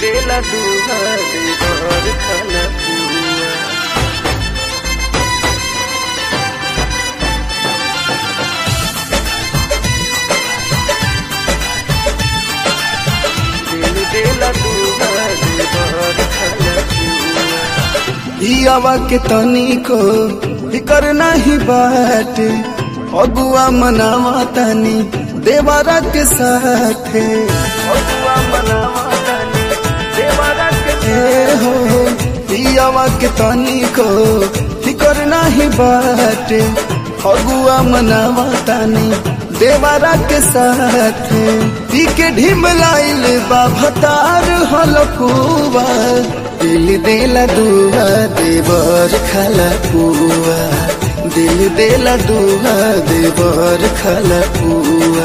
देला दुहा देवर खाना पुआ दिल देला दुहा देवर खाना पुआ इयावा के तनिको फिकर नहीं बाट अगुआ मनावा तनी देवरा के साथे अगुआ मनावा तानी देवरा के ए हो इयावा के तनिको फिकर नहीं बाट अगुआ मनावा तनी देवरा के साथे पी के ढिमलाइल बाभतार हलकुआ दिल देला दुआ देवर खाला पुआ दिल देला दुआ देवर खाला पुआ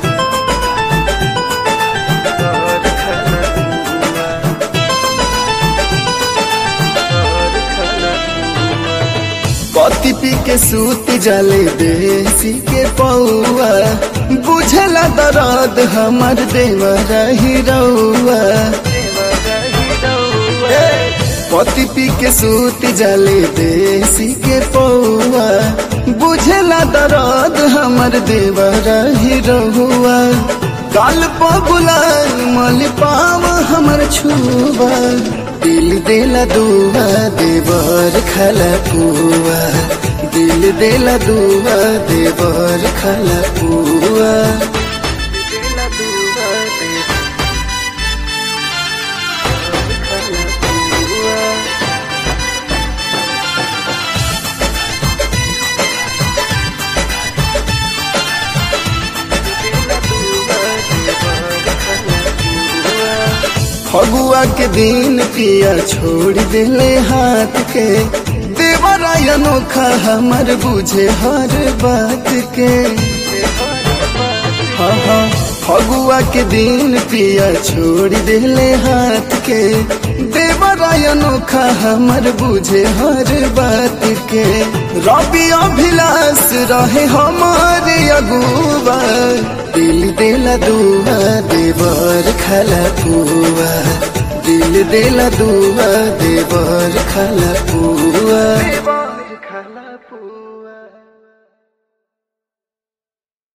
देवर खाना पुआ देवर खाना पुआ पति पी के सूत जाले देसी के पौआ बुझला दर्द हमर देवरा ही रउआ देवरा ही रउआ पति पी के सूत जाले देसी के पौआ बुझला दर्द हमर देवरा ही रहुआ काल पगुलाल मल पाव हमर छुआ दिल देला दुआ देवर खला पुआ दिल देला दुआ देवर खला पुआ देला दुहा देवर खाना पुआ देला दुहा देवर खाना पुआ फगुआ के दिन पिया छोड़ दिले हाथ के देवरा अनोखा हमर बुझे हर बात के हाँ हाँ फगुआ के दिन पिया छोड़ दिले हाथ के देवरा अनोखा हमर बुझे हर बात के रवि अभिलाष रहे हमारे अगुआ दिल देला दुआ देवर खला पुआ दिल देला दुआ देवर खला पुआ देवर